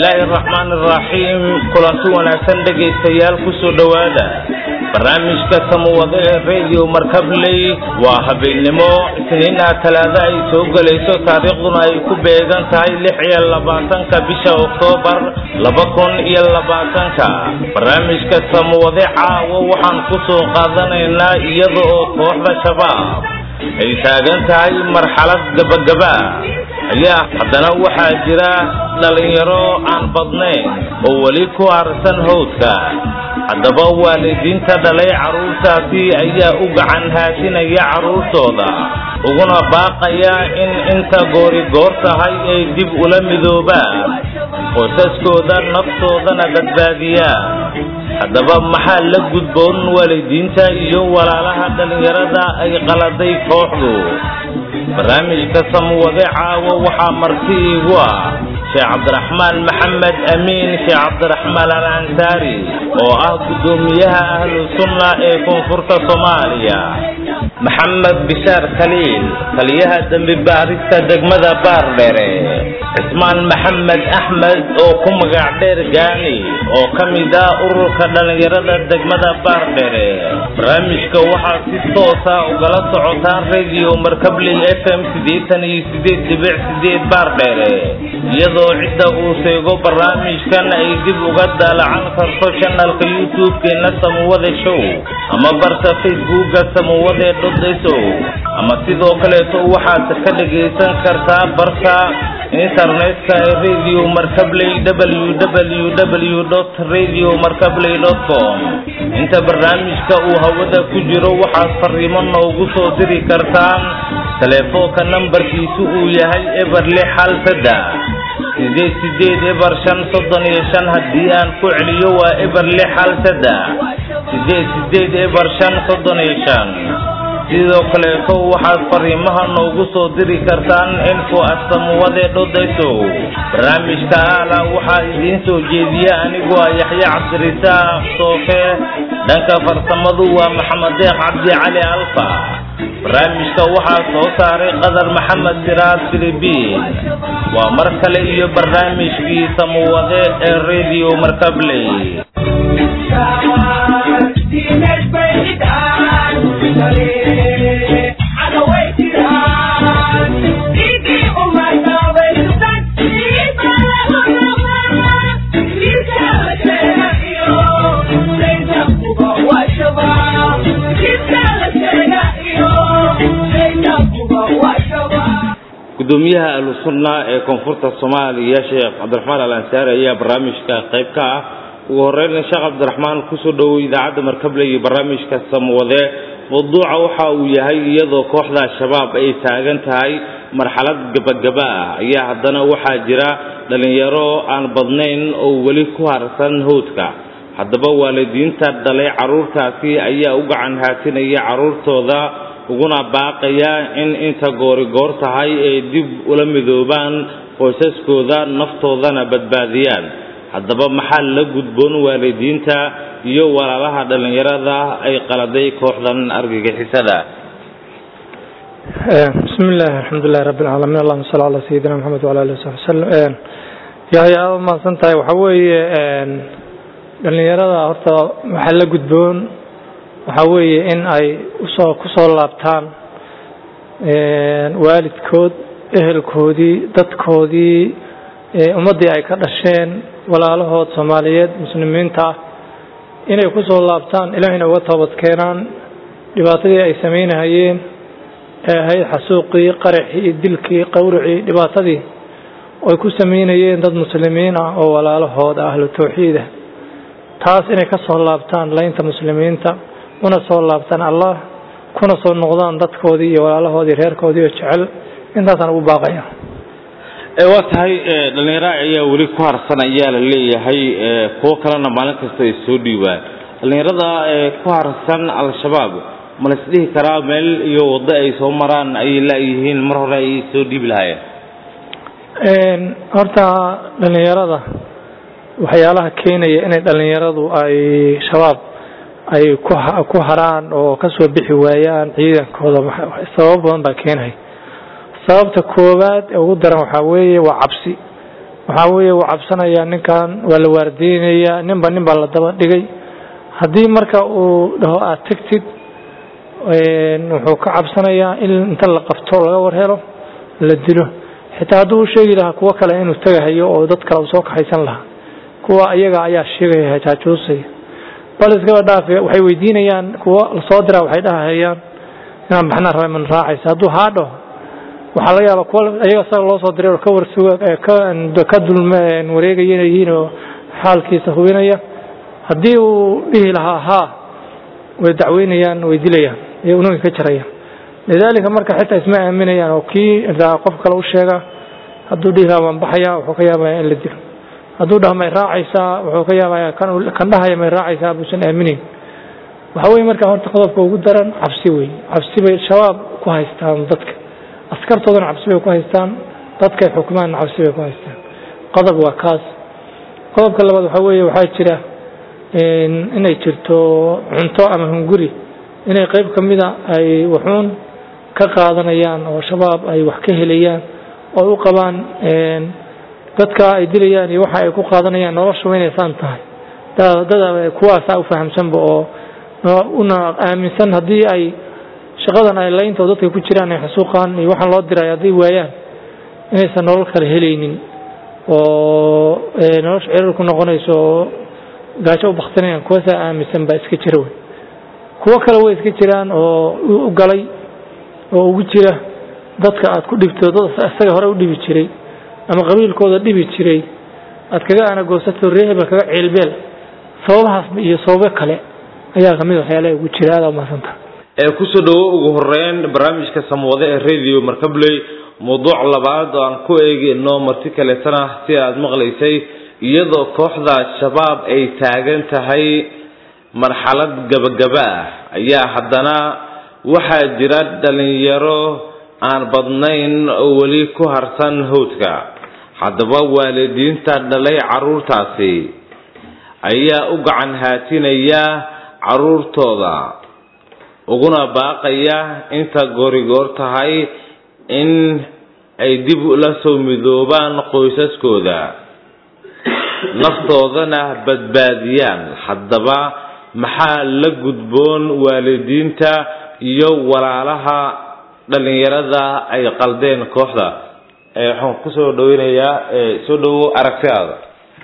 bismillaahi araxmaani araxiim kulanti wanaagsan dhegaystayaal kusoo dhowaada barnaamijka samawado ee radio markabley waa habeennimo isniina talaada ay soo gelayso taariikhduna ay ku beegan tahay lix iyo labaatanka bisha oktoobar laba kun iyo labaatanka barnaamijka samawade caawo waxaan ku soo qaadanaynaa iyada oo kooxda shabaab ay taagan tahay marxalad gabagaba ayaa haddana waxaa jira dhallinyaro aan badnayn oo weli ku harsan howdka haddaba waalidiinta dhalay carruurtaasi ayaa u gacan haasinaya carruurtooda uguna baaqaya in inta goori goor tahay ay dib ula midoobaan qoysaskooda naftoodana badbaadiyaan haddaba maxaa la gudboon waalidiinta iyo walaalaha dhallinyarada ay qaladay kooxdu barnaamijka samwade caawo waxaa marti iigu ah sheekh cabdiraxmaan maxamed amiin sheekh cabdiraxmaan al ansaari oo ah guddoomiyaha ahlu sunna ee koonfurta soomaaliya maxamed bishaar khaliil taliyaha dembi baarista degmada baardhere cismaan maxamed axmed oo ku magac dheer gaani oo ka mid ah ururka dhallinyarada degmada baardhere barnaamijka waxaa si toosa ugala socotaan radio markabley f m siddeetan iyo sideed dhibic sideed baardhere iyadoo cidda uu sheego barnaamijkan ay dib uga daalacan karto janalka youtube-keena samawade show ama barta facebooka samawade dodso ama sidoo kaleeto waxaad ka dhagaysan kartaa barta internetka ee radio markabley www radio markabley com inta barnaamijka uu hawada ku jiro waxaad fariimo noogu soo diri kartaan teleefoonka nambarkiisu uu yahay eber lix hal saddex sideed sideed eber shan soddon iyo shan haddii aan ku celiyo waa eber lix hal saddex sideed sideed eber shan soddon iyo shan sidoo kaleeto waxaad fariimaha noogu soo diri kartaan info asamuwade dhodayso barnaamijka aala waxaa idiin soo jeediya anigoo ah yaxye cabdirisaaq soofe dhanka farsamadu waa maxamed deeq cabdi cali alfa barnaamijka waxaa soo saaray qadar maxamed siraad filibiin waa mar kale iyo barnaamijkii samuwade ee radio markabley gudoomiyaha ahlu sunna ee koonfurta soomaaliya sheekh cabdiraxmaan al ansaari ayaa barnaamijka qayb ka ah ugu horeyna sheekh cabdiraxmaan kusoo dhowow idaacadda markable iyo barnaamijka samwade mawduuca waxa uu yahay iyadoo kooxda shabaab ay taagan tahay marxalad gabagaba ah ayaa haddana waxaa jira dhallinyaro aan badnayn oo weli ku harsan howdka haddaba waalidiinta dhalay carruurtaasi ayaa u gacan haatinaya carruurtooda uguna baaqaya in inta goori goor tahay ay dib ula midoobaan qoysaskooda naftoodana badbaadiyaan haddaba maxaa la gudboon waalidiinta iyo walaalaha dhallinyarada ay qaladay kooxdan argagixisada bismi illaahi alxamdulilahi rabbi alcaalamiin allahuma salli calaa sayidina maxamed wala alihi wasaxbi wasalam yahay aada umahadsan tahay waxaa weeye dhallinyarada horta waxaa la gudboon waxaa weeye in ay usoo kusoo laabtaan waalidkood ehelkoodii dadkoodii ummaddii ay ka dhasheen walaalahood soomaaliyeed muslimiinta ah inay kusoo laabtaan ilaahayna uga toobad keenaan dhibaatadii ay samaynahayeen ee ahayd xasuuqii qaraxii dilkii qawricii dhibaatadii ay ku samaynayeen dad muslimiin ah oo walaalahooda ahlu tawxiida taas inay ka soo laabtaan laynta muslimiinta una soo laabtaan allah kuna soo noqdaan dadkoodii iyo walaalahoodii reerkoodii oo jecel intaasaan ugu baaqaya waa tahay dhallinyaro ayaa weli ku harsan ayaa la leeyahay kuwo kalena maalin kasta ay soo dhiibaan dhallinyarada ku harsan al-shabaab ma la isdhihi karaa meel iyo waddo ay soo maraan ayay laayihiin mar hore ay soo dhiibi lahaayeen horta dhallinyarada waxyaalaha keenaya inay dhallinyaradu ay shabaab ay ku haraan oo kasoo bixi waayaan ciidankooda sababo badan baa keenaya sababta koowaad ee ugu daran waxaa weeye waa cabsi waxaa weeye wuu cabsanayaa ninkan waa la waardeynayaa ninba nin baa la daba dhigay haddii marka uu dhaho aad tegtid wuxuu ka cabsanayaa in inta la qabto laga war helo la dilo xitaa hadduu u sheegi lahaa kuwo kale inuu tegahayo oo dad kale uu soo kaxaysan lahaa kuwa ayaga ayaa sheegaya jaajuusaya bal iskaba dhaafe waxay weydiinayaan kuwa lasoo diraa waxay dhahayaan inaan baxnaan raba man raacaysa hadduu haa dhaho waxaa laga yaabaa kuwa ayaga saga loo soo diray oo ka warsuga ka dulma wareegaya inay yihiin oo xaalkiisa hubinaya haddii uu dhihi lahaa haa way dacweynayaan way dilayaan iyo unuga ka jarayaan lidaalika marka xitaa isma aaminayaan oo kii qof kale u sheega hadduu dhihi lahaa waan baxaya wuxuu ka yaabaya in la dilo hadduu dhaho may raacaysaa wuxuu ka yaabaya kan dhahaya may raacaysaa buusan aamineyn waxa weye marka horta qodobka ugu daran cabsi wey cabsi bay shabaab ku haystaan dadka askartoodana cabsi bay ku haystaan dadkay xukumaan cabsi bay ku haystaan qodob waa kaas qodobka labaad waxaa weeye waxaa jira inay jirto cunto ama hunguri inay qayb ka mida ay waxuun ka qaadanayaan oo shabaab ay wax ka helayaan oo u qabaan dadka ay dilayaan iyo waxa ay ku qaadanayaan noloshuba inaysaan tahay dad kuwaasaa u fahamsanba oo una aaminsan haddii ay shaqadan ay laynta dadka ku jiraan ay xusuuqaan iyo waxaan loo diray hadday waayaan inaysan nolol kale helaynin oo nolosha cirar ku noqonayso oo gaajo u baktinayaan kuwaasaa aaminsan baa iska jira wey kuwo kale way iska jiraan oo u galay oo ugu jira dadka aad ku dhibto dad isaga hore u dhibi jiray ama qabiilkooda dhibi jiray aad kaga anagoosato reehebel kaga ceelbeel sababahaas iyo sababo kale ayaa kamid waxyaalaha ugu jira aada umahadsanta ee kusoo dhawo ugu horeyn barnaamijka samwade ee radio markabley mawduuc labaad oo aan ku eegino marti kaleetana si aad maqlaysay iyadoo kooxda shabaab ay taagan tahay marxalad gabagaba ah ayaa haddana waxaa jira dhalinyaro aan badnayn oo weli ku harsan hawdka haddaba waalidiinta dhalay carruurtaasi ayaa u gacan haatinaya carruurtooda uguna baaqaya inta goorigoor tahay in ay dib ula soo midoobaan qoysaskooda naftoodana badbaadiyaan haddaba maxaa la gudboon waalidiinta iyo walaalaha dhalinyarada ay qaldeen kooxda waxaan kusoo dhaweynayaa soo dhawo aragtidaada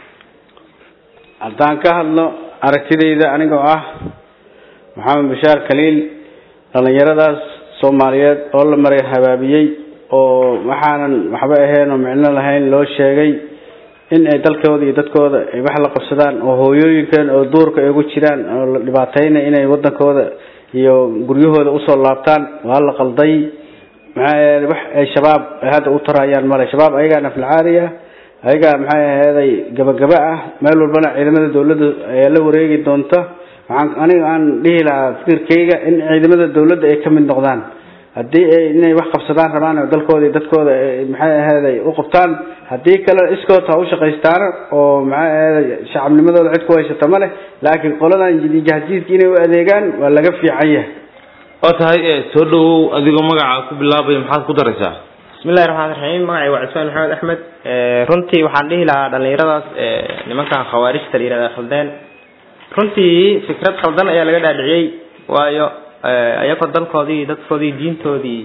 haddaan ka hadlo aragtidayda anigoo ah maxamed bashaar khaliil dhallinyaradaas soomaaliyeed oo la maray habaabiyey oo waxaanan waxba ahayn oo micno lahayn loo sheegay in ay dalkooda iyo dadkooda ay wax la qabsadaan oo hooyooyinkan oo duurka ay ugu jiraan oo la dhibaataynay inay wadankooda iyo guryahooda usoo laabtaan waa la qalday maxaa yeelay wax ay shabaab hadda u tarayaan male shabaab ayagaa naflacaari ah ayagaa maxay aheeday gabagaba ah meel walbana ciidamada dawladda ayaa la wareegi doonta waxaan aniga aan dhihi lahaa fikirkayga in ciidamada dawladda ay ka mid noqdaan haddii ay inay wax qabsadaan rabaan oo dalkooda iyo dadkooda maxay aheeday u qabtaan haddii kale iskood ha u shaqaystaan oo maxay aheeday shacabnimadooda cid ku haysata ma leh laakiin qoladan jahjiidka inay u adeegaan waa laga fiican yahay oo tahay soo dhawow adigoo magaca ku bilaabaya maxaad ku daraysaa bismillahi raxmaan raxiim magacay waa cismaan maxamed axmed runtii waxaan dhihi lahaa dhallinyaradaas nimankan khawaarijta la yihahda khaldeen runtii fikrad khaldan ayaa laga dhaadhiciyey waayo ayagoo dalkoodii dadkoodii diintoodii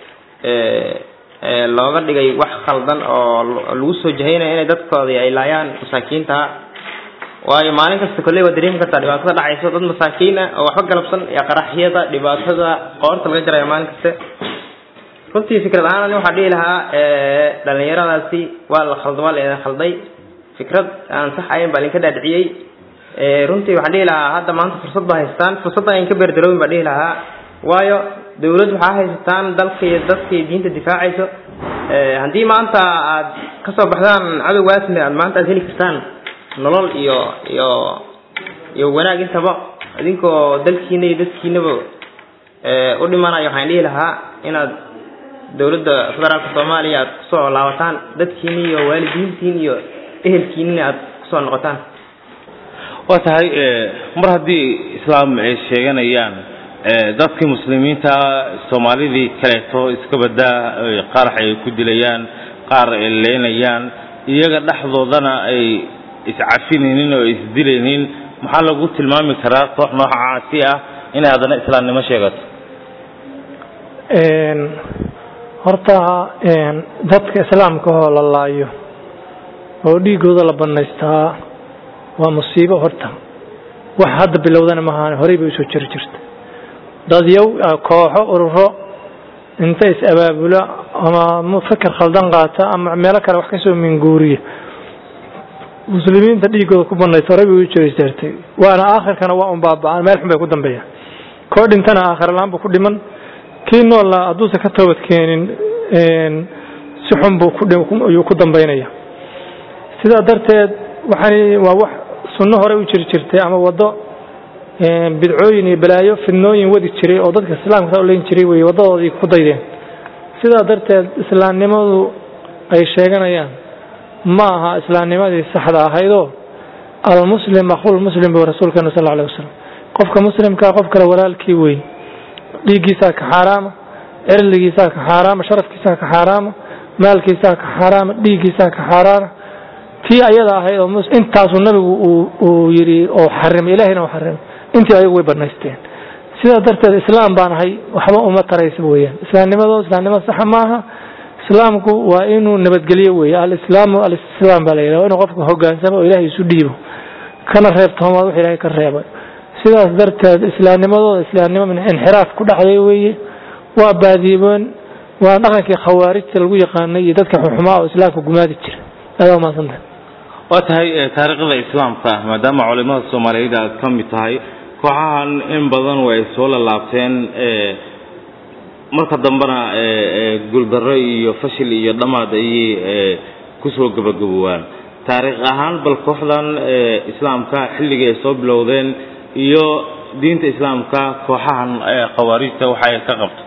looga dhigay wax khaldan oo lagu soo jahaynaya inay dadkoodii ay laayaan masaakiinta waayo maalin kasta kolley waa dareemi kartaa dhibaatada dhacayso dad masaakiin ah oo waxba galabsan iyo qaraxyada dhibaatada qoorta laga jaraya maalin kaste runtii fikrad ahaan ani waxaa dhihi lahaa dhalinyaradaasi waa la khalda waa la idin khalday fikrad aan sax ahayn baa idinka dhaadhiciyey runtii waxaan dhihi lahaa hadda maanta fursad baa haystaan fursadda ayn ka beerdaroobin baa dhihi lahaa waayo dawlad waxaa haysataan dalka iyo dadka iyo diinta difaacayso haddii maanta aad kasoo baxdaan cadowgaasna aad maanta aad heli kartaan nolol iyo iyo iyo wanaag intaba idinkoo dalkiina iyo dadkiinaba u dhimanayo waxaan dhihi lahaa inaad dawladda federaalka soomaaliya aad kusoo laabataan dadkiina iyo waalidiintiin iyo ehelkiinina aad kusoo noqotaan waa tahay mar haddii islaam ay sheeganayaan dadkii muslimiinta soomaalidii kaleeto iska badaa qarax ay ku dilayaan qaar ay leynayaan iyaga dhexdoodana ay iscafinaynin oo isdilaynin maxaa lagu tilmaami karaa koox noocaasi ah inay haddana islaamnimo sheegato horta dadka islaamka oo la laayo oo dhiigooda la banaystaa waa musiibo horta wax hadda bilowdana maahan horey bay usoo jiri jirta dadyow kooxo ururo inta is abaabula ama fikir khaldan qaata ama meelo kale wax kasoo minguuriya muslimiinta dhiigooda ku banaysta horey bay u jiri jirtay waana aakhirkana waa un baaba-aan meel xun bay ku dambeeyaan koo dhintana aakhir la-aan buu ku dhiman kii noolla hadduusan ka toobad keenin si xun buu kuyuu ku dambeynaya sidaa darteed waxaan waa wax sunno hore u jiri jirtay ama waddo bidcooyin iyo balaayo fidnooyin wadi jiray oo dadka islaamka saa uleyn jiray wey waddadoodii ku daydeen sidaa darteed islaamnimadu ay sheeganayaan ma aha islaamnimadii saxda ahaydoo almuslim akhulmuslim bu rasuulkeenu sal alay wasalam qofka muslimkaa qof kale walaalkii weyn dhiiggiisaa ka xaaraama cirligiisaa ka xaaraama sharafkiisaa ka xaaraama maalkiisaa ka xaaraama dhiiggiisaa ka xaaraama tii ayada ahayd oo intaasuu nabigu uu yidhi oo xarimay ilahayna u xarimay intii ayagu way banaysteen sidaa darteed islaam baan ahay waxba uma taraysa weyaan islaamnimado islaamnimo saxa maaha islaamku waa inuu nabadgelyo weeye alislaamu alislaam baa la yidhaha waa inuu qofku hogaansamo oo ilahay isu dhiibo kana reebtoomaad wax ilahay ka reebay sidaas darteed islaamnimadooda islaamnimo min inxiraaf ku dhacday weeye waa baadiiboon waa dhaqankii khawaarijta lagu yaqaanay iyo dadka xuxumaa oo islaamka gumaadi jira aada umaadsantahay waa tahay taariikhda islaamka maadaama culimada soomaaliyeed aad ka mid tahay kooxahan in badan way soo lalaabteen marka dambena guuldarro iyo fashil iyo dhammaad ayay kusoo gabagabowaan taariikh ahaan bal kooxdan islaamka xilligii ay soo bilowdeen iyo diinta islaamka kooxahan khawaarijta waxa ay ka qabto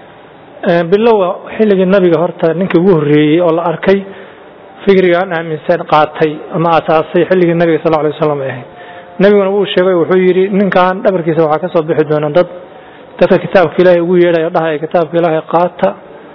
bilowa xilligii nabiga horta ninkii ugu horreeyey oo la arkay fikrigaan aaminsan qaatay ama asaasay xilligii nabiga sal alay wasalam ay ahayd nabiguna wuu sheegay wuxuu yidhi ninkan dhabarkiisa waxaa kasoo bixi doona dad dadka kitaabka ilaahay ugu yeedhayo dhahaya kitaabka ilaahay qaata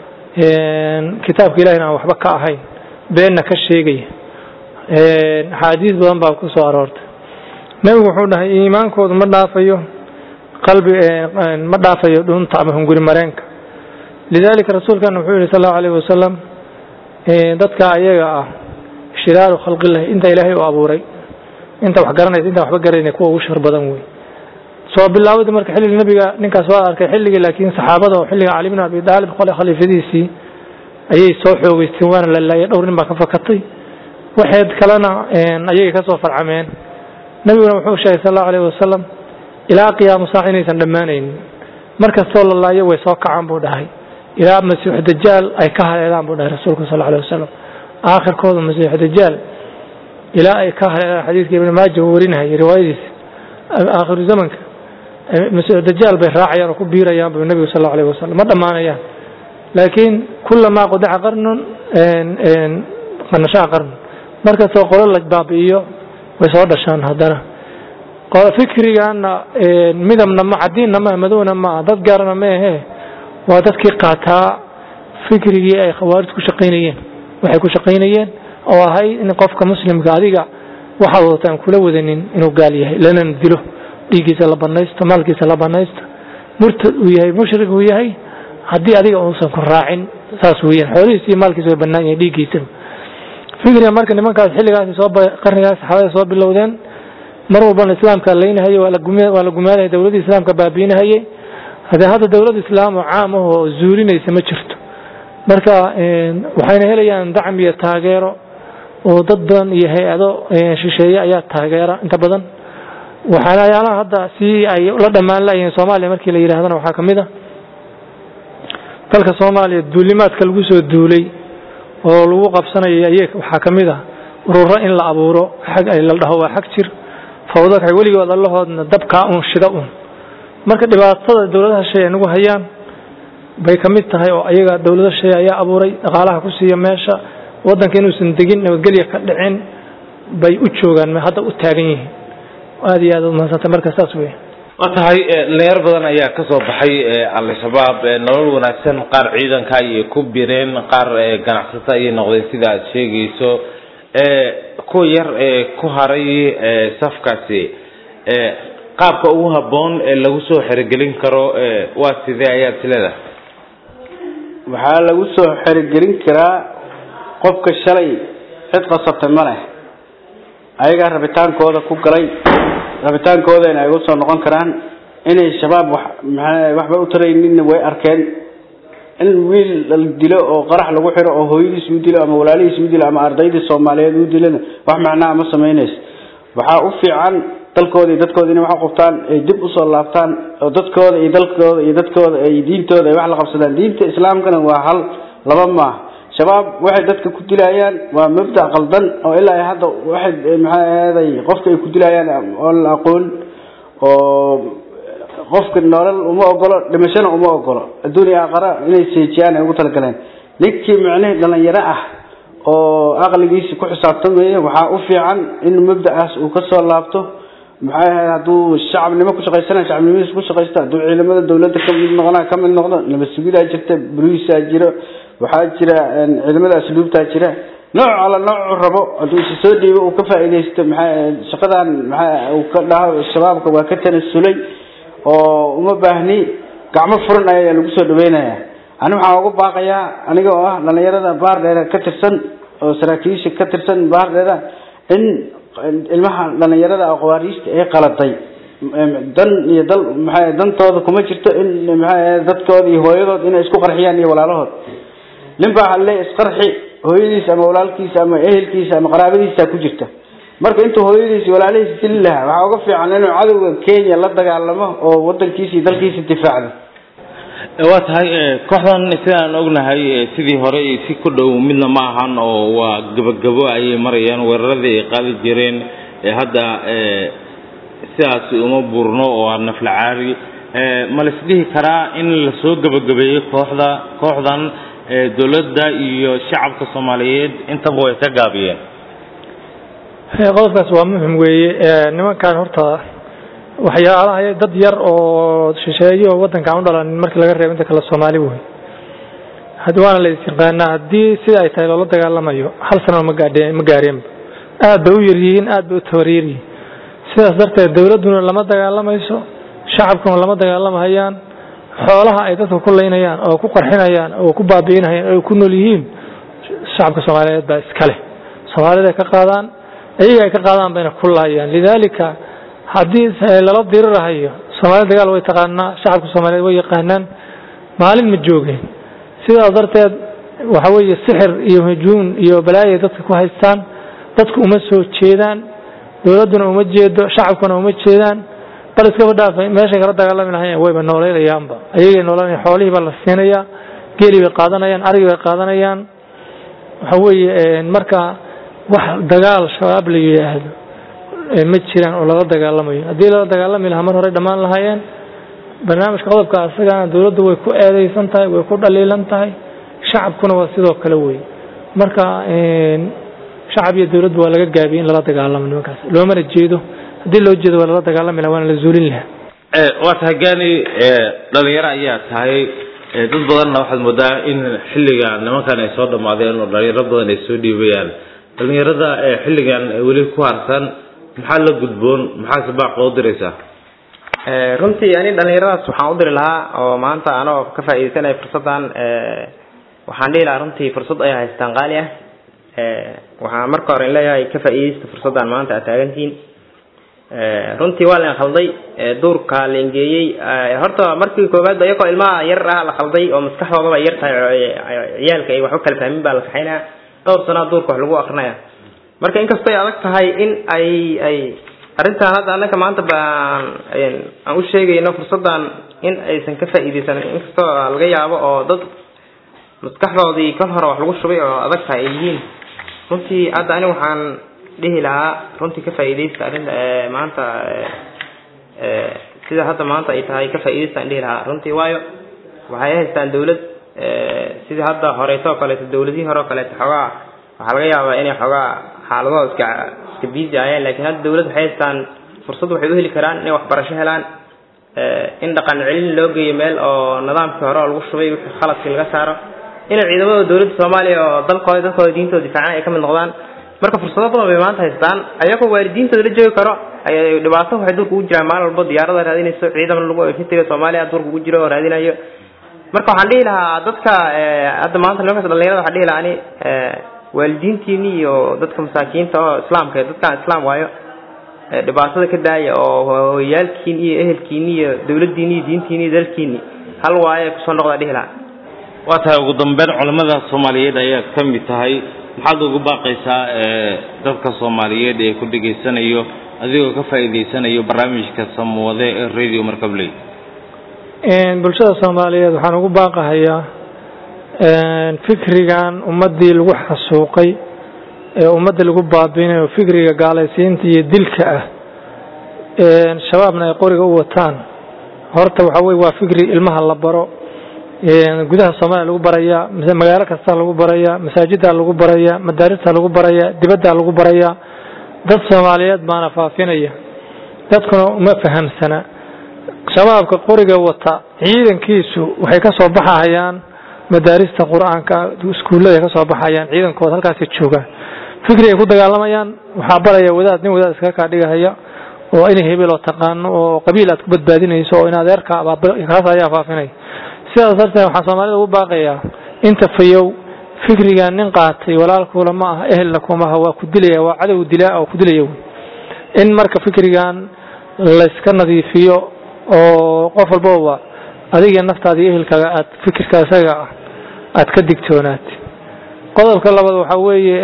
kitaabka ilahayna aan waxba ka ahayn beenna ka sheegaya axaadiis badan baa ku soo aroortay nebigu wuxuu dhahay iimaankoodu ma dhaafayo qalbi ma dhaafayo dhunta ama hunguri mareenka lidalika rasuulkana wuxuu yihi sal allahu alayh wasalam dadka ayaga ah shiraaru khalqillahi inta ilaahay u abuuray inta wax garanaysa inta waxba garanayna kuwa ugu shar badan wey soo bilaawada marka xilliga nabiga ninkaas waa arkay xilligii laakiin saxaabada oo xilliga cali bin abi daalib qole khaliifadiisii ayay soo xoogeysteen waana la laayay dhowr nin baa ka fakatay waxeed kalena ayagay kasoo farcameen nabiguna wuxuu sheegay sal allahu alayh wasalam ilaa qiyaamu saac inaysan dhammaanaynin markastoo la laayo way soo kacaan buu dhahay ilaa masiix dajaal ay ka haleelaan buu dhahay rasuulku sal alay wasalam aakhirkooda masiix dajaal ilaa ay ka haleelaan xadiidka ibn maaja uu warinahayay riwaayadiisa aakhiru zamanka masiix dajaal bay raacayaan oo ku biirayaan buu nebigu sal allahu alayh wasalam ma dhammaanayaan laakiin kulamaa qudica qarnun qanashaa qarnun markastoo qolo la baabi'iyo way soo dhashaan haddana fikrigana midabna ma cadiinna maa madowna maa dad gaarana ma ahe waa dadkii qaataa fikrigii ay khawaarij ku shaqaynayeen waxay ku shaqaynayeen oo ahay in qofka muslimka adiga waxaad wadata aan kula wadanin inuu gaal yahay lanana dilo dhiiggiisa la banaysto maalkiisa la banaysto murtad uu yahay mushrik uu yahay haddii adiga uusan ku raacin saas weeyaan xoolihiisa iyo maalkiisa way bannaan yahay dhiiggiisaba fikriga marka nimankaas xilligaas soo qarnigaas saxaabada soo bilowdeen mar walbana islaamka laynahayey waa la gumaanaya dowladii islaamka baabiinahayey hadee hadda dowlad islaam oo caam ah oo zuulinaysa ma jirto marka waxayna helayaan dacm iyo taageero oo dad badan iyo hay-ado shisheeye ayaa taageera inta badan waxyaalaha hadda si ay la dhammaan layihiin soomaaliya markii la yidhahdana waxaa kamid a dalka soomaaliya duulimaadka lagu soo duulay oo lagu qabsanayo ay waxaa kamid a ururo in la abuuro xag ay la dhaho waa xag jir fawdaka weligood allahoodna dabkaa un shida un marka dhibaatada dowladaha shay ay nagu hayaan bay ka mid tahay oo ayaga dowlado shay ayaa abuuray dhaqaalaha ku siiya meesha wadanka inuusan degin nabadgelya ka dhicin bay u joogaan hadda u taagan yihiin aada iyo aad umahadsantay marka saas wey waa tahay dhalinyar badan ayaa ka soo baxay al-shabaab nolol wanaagsan qaar ciidanka ayay ku bireen qaar ganacsata ayay noqdeen sida aad sheegayso kuwa yar ee ku haray safkaasi qaabka ugu habboon ee lagu soo xerogelin karo waa sidee ayaad isleedahay waxaa lagu soo xerogelin karaa qofka shalay cid qasabtay ma leh ayagaa rabitaankooda ku galay rabitaankoodana ay usoo noqon karaan inay shabaab wax maa waxba u tarayninna way arkeen in wiil la dilo oo qarax lagu xiro oo hooyadiis u dilo ama walaalihiis u dilo ama ardaydii soomaaliyeed u dilana wax macnaa ma samaynayso waxaa u fiican dalkooda iyo dadkooda inay wax u qabtaan ay dib usoo laabtaan oo dadkooda iyo dalkooda iyo dadkooda ay diintooda ay wax la qabsadaan diinta islaamkana waa hal laba maaha shabaab waxay dadka ku dilayaan waa mabda qaldan oo ilaa hadda waxay maxaa ahaday qofka ay ku dilayaan oo la aqoon oo qofka nolol uma ogolo dhimashana uma ogolo adduuniya aakhara inay seejiyaan ay ugu talagaleen ninkii micnihii dhalinyaro ah oo aqligiisi ku xisaabtamaya waxaa u fiican in mabda'aas uu kasoo laabto maxay ahayd hadduu shacabnimo ku shaqaysana shacabnimadiisa ku shaqaysta hadduu ciidamada dawladda ka mid noqona ka mid noqdo nabadsugidaa jirta boliisaa jiro waxaa jira ciidamada asluubtaa jira nooc alla noocu rabo hadduu isa soo dhiibo uu ka faa'iidaysto maxaa shaqadan maxaa uu ka dhaho shabaabka waa ka tanasulay oo uma baahni gacmo furan ayaa lagu soo dhaweynaya ani waxaan uga baaqayaa aniga oo ah dhalinyarada baardheera ka tirsan oo saraakiisha ka tirsan baardheera in ilmaha dhalinyarada aqwaariista ee qaladay dan iyo dal maxaa dantooda kuma jirto in maxaa dadkooda iyo hooyadood inay isku qarxiyaan iyo walaalahood nin baa halle isqarxi hooyadiisa ama walaalkiisa ama ehelkiisa ama qaraabadiisa ku jirta marka intuu hooyadiisa walaalihiisa dili lahaa waxaa uga fiican inuu cadowga kenya la dagaalamo oo wadankiisa iyo dalkiisa difaacdo waa tahay kooxdan sidaan ognahay sidii hore iyo si ku dhow midna ma ahan oo waa gabagabo ayay marayaan weeraradii ay qaadi jireen hadda sidaasi uma burno oo waa naflacaari ma la isdhihi karaa in lasoo gabagabeeyey kooxda kooxdan dowladda iyo shacabka soomaaliyeed intaba way ka gaabiyeen qodobkaas waa muhim weeye nimankan horta waxyaalaha dad yar oo shisheeye oo wadankan u dhalanin markii laga reebo inta kale soomaali wey had waana la isyaqaanaa haddii sida ay tahay loola dagaalamayo hal sanaba ma gaadheen ma gaareenba aad bay u yaryihiin aad bay u tabaryaryihiin sidaas darteed dawladduna lama dagaalamayso shacabkuna lama dagaalamahayaan xoolaha ay dadka ku laynayaan oo ku qarxinayaan oo ku baabi'inayaan oo ku nool yihiin shacabka soomaaliyeed baa iskale soomaalida ay ka qaadaan iyaga ay ka qaadaan bayna ku laayaan lidaalika haddii lala dirirahayo soomaalida dagaal way taqaanaa shacabka soomaaliyeed way yaqaanaan maalin ma joogeen sidaas darteed waxa weeye sixir iyo hujuun iyo balaayo dadka ku haystaan dadku uma soo jeedaan dowladduna uma jeedo shacabkuna uma jeedaan bal iskaba dhaafay meeshay kala dagaalami lahayn wayba noolaynayaanba ayagay noolanaya xoolihii baa la siinayaa geeli bay qaadanayaan arigi bay qaadanayaan waxa weeye marka wax dagaal shabaab la yidhaahdo ma jiraan oo lala dagaalamayo haddii lala dagaalami lahaa mar horey dhammaan lahaayeen barnaamijka qodobka asagana dowladdu way ku eedeysan tahay way ku dhaliilan tahay shacabkuna waa sidoo kale wey marka shacab iyo dowladdu waa laga gaabiyey in lala dagaalamo nimankaas loomana jeedo haddii loo jeedo waa lala dagaalami laha waana la zuulin lahaa waa tahay gaani dhalinyaro ayaa tahay dad badanna waxaad moodaa in xilligan nimankan ay soo dhammaadeen oo dhalinyaro badan ay soo dhiibayaan dhalinyarada xilligan weli ku harsan maxaa la gudboon maxaase baaq loo diraysaa runtii ani dhalinyaradaas waxaan u diri lahaa oo maanta anoo ka faa'iidaysanaya fursaddan waxaan dhihi lahaa runtii fursad ay haystaan qaali ah waxaan marka hore leeyahay ka faa'iidaysta fursaddan maanta aad taagantihiin runtii waa la khalday duurka la engeeyey horta markii koowaad ba iyagoo ilmaha yar ah la khalday oo maskaxdoodaba yar tahay ciyaalka ay waxba kala fahmin baa la kaxaynaya dhowr sanaa duurka wax lagu akrinaya marka inkastoo ay adag tahay in ay ay arrintan hadda annaka maanta baan aan u sheegayno fursaddan in aysan ka faa'iidaysan inkastoo laga yaabo oo dad maskaxdoodii kol hore wax lagu shubay oo adag tahay ay yihiin runtii hadda ani waxaan dhihi lahaa runtii ka faa'iidaysta arrinta maanta sida hadda maanta ay tahay ka faa'iidaysta aan dhihi lahaa runtii waayo waxay haystaan dawlad sidii hadda horeetoo kaleeto dawladihii hore oo kaleeto xoogaa waxaa laga yaabaa inay xoogaa xaaladahooda iska iska biisi ayaan laakiin hadda dawlad waxay haystaan fursad waxay u heli karaan inay waxbarasho helaan in dhaqan celin loo geeyo meel oo nidaamkii hore oo lagu shubay wixii khaladkii laga saaro inay ciidamada dawladda soomaaliya oo dalkooda dadkooda diintooda difaacaan ay ka mid noqdaan marka fursado badan bay maanta haystaan ayagoo waalidiintooda la joogi karo ay dhibaato waxay dulka ugu jiraan maalin walbo diyaarada raadinayso ciidan lagu infantry soomaaliya dulka ugu jiro oo raadinayo marka waxaan dhihi lahaa dadka hadda maanta nimankaas dhalinyarada waxaan dhihi lahaa ani waalidiintiini iyo dadka masaakiinta oo islaamka dadkaan islaam waayo dhibaatada ka daaya oo hooyaalkiin iyo ehelkiini iyo dawladdiini iyo diintiini iyo dalkiini hal waaye kusoo noqdaa dhihi lahaa waa tahay ugu dambeyn culimmada soomaaliyeed ayaa ka mid tahay maxaad ugu baaqaysaa dadka soomaaliyeed ee ku dhegaysanayo adigoo ka faa'iidaysanayo barnaamijka samwade ee radio markabley bulshada soomaaliyeed waxaan ugu baaqahayaa fikrigan ummaddii lagu xasuuqay ee ummadda lagu baabiinayo fikriga gaalaysiinta iyo dilka ah shabaabna ay qoriga u wataan horta waxa weye waa fikri ilmaha la baro gudaha soomaaliya lagu barayaa magaalo kasta lagu barayaa masaajidda lagu barayaa madaarista lagu barayaa dibadda lagu barayaa dad soomaaliyeed baana faafinaya dadkuna uma fahamsana shabaabka qoriga wata ciidankiisu waxay ka soo baxahayaan madaarista qur-aanka iskuullada ay ka soo baxayaan ciidankooda halkaasi joogaan fikri ay ku dagaalamayaan waxaa baraya wadaad nin wadaad iskaga kaa dhigahaya oo inay hebel oo taqaano oo qabiil aad ku badbaadinayso oo in adeerka kaas ayaa faafinaya sidaas darteed waxaan soomaalida ugu baaqayaa inta fayow fikrigan nin qaatay walaalkuula ma aha ehelna kumaha waa ku dilaya waa cadow dilaa oo ku dilaya in marka fikrigan layska nadiifiyo oo qof walbaba adiga naftaada iyo ehelkaaga aad fikirka isaga ah aad ka digtoonaat qodobka labaad waxaa weeye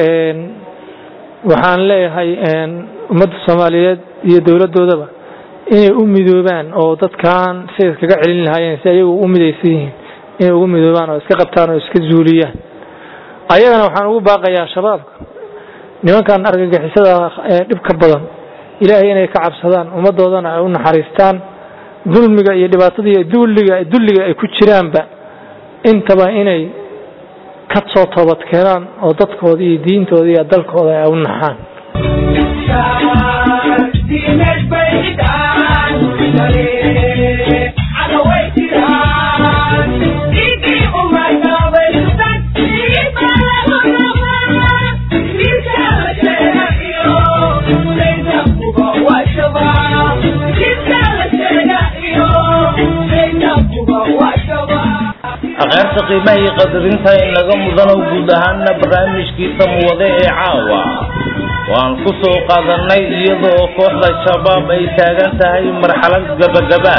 waxaan leeyahay ummadda soomaaliyeed iyo dowladdoodaba inay u midoobaan oo dadkan siday iskaga celin lahaayeen si ayagu u midaysan yihiin inay ugu midoobaan oo iska qabtaan oo iska zuuliyaan ayagana waxaan ugu baaqayaa shabaabka nimankan argagixisada ee dhibka badan ilaahay inay ka cabsadaan ummaddoodana ay u naxariistaan dulmiga iyo dhibaatada iyo dulliga dulliga ay ku jiraanba intaba inay ka soo toobad keenaan oo dadkooda iyo diintooda iyo dalkooda ay u naxaan aqeerta qiimaha iyo qadarinta inaga mudano guud ahaana barnaamijkiisa muwade ee caawa waan ku soo qaadanay iyadoo kooxda shabaab ay taagan tahay marxalad gabagaba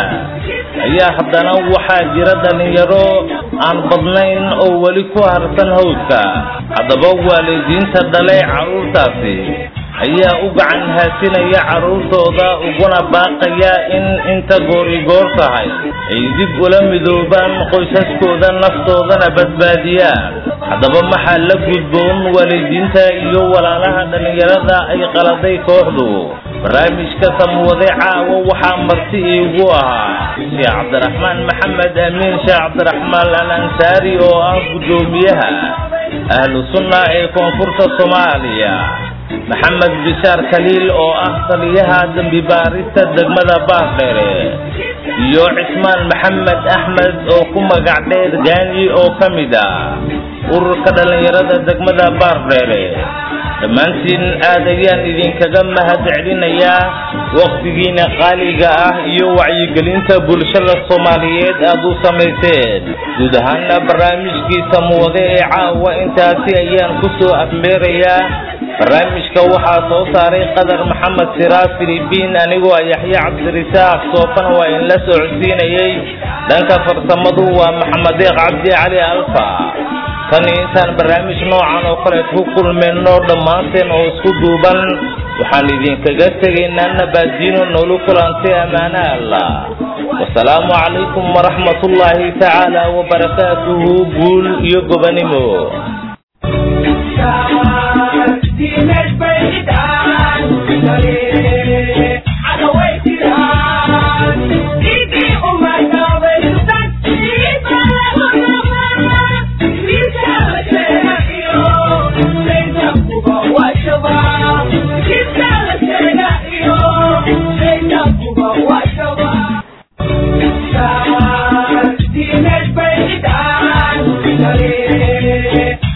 ayaa haddana waxaa jira dhalinyaro aan badnayn oo weli ku harsan hawdka haddaba waalidiinta dhalay carruurtaasi ayaa u gacan haasinaya carruurtooda uguna baaqaya in inta goorigoor tahay ay dib ula midoobaan qoysaskooda naftoodana badbaadiyaan haddaba maxaa la gudboon waalidiinta iyo walaalaha dhallinyarada ay qaladay kooxdu barnaamijka samwade caawa waxaa marti iigu ahaa sheekh cabdiraxmaan maxamed amiin sheekh cabdiraxmaan al ansaari oo ah guddoomiyaha ahlu sunna ee koonfurta soomaaliya maxamed bishaar khaliil oo ah taliyaha dembi baarista degmada baardheere iyo cismaan maxamed axmed oo ku magac dheer gaanyi oo ka mid ah ururka dhallinyarada degmada baardheere dhammaantiin aad ayaan idinkaga mahad celinayaa wakhtigiina qaaliga ah iyo wacyigelinta bulshada soomaaliyeed aad u samayseen guud ahaana barnaamijkiisa muwade ee caawa intaasi ayaan ku soo afmeerayaa barnaamijka waxaa soo saaray qadar maxamed siraas filibiin anigoo ah yaxye cabdirisaaq soofana waa in la socodsiinayay dhanka farsamadu waa maxamedeeq cabdi cali alfa tan intaan barnaamij noocan oo kale ku kulmayno dhammaanteen oo isku duuban waxaan idinkaga tegaynaa nabaadiino noolu kulantay ammaane allah wasalaamu calaykum waraxmat ullaahi tacaala wabarakaatuhu guul iyo gobanimo Yeah.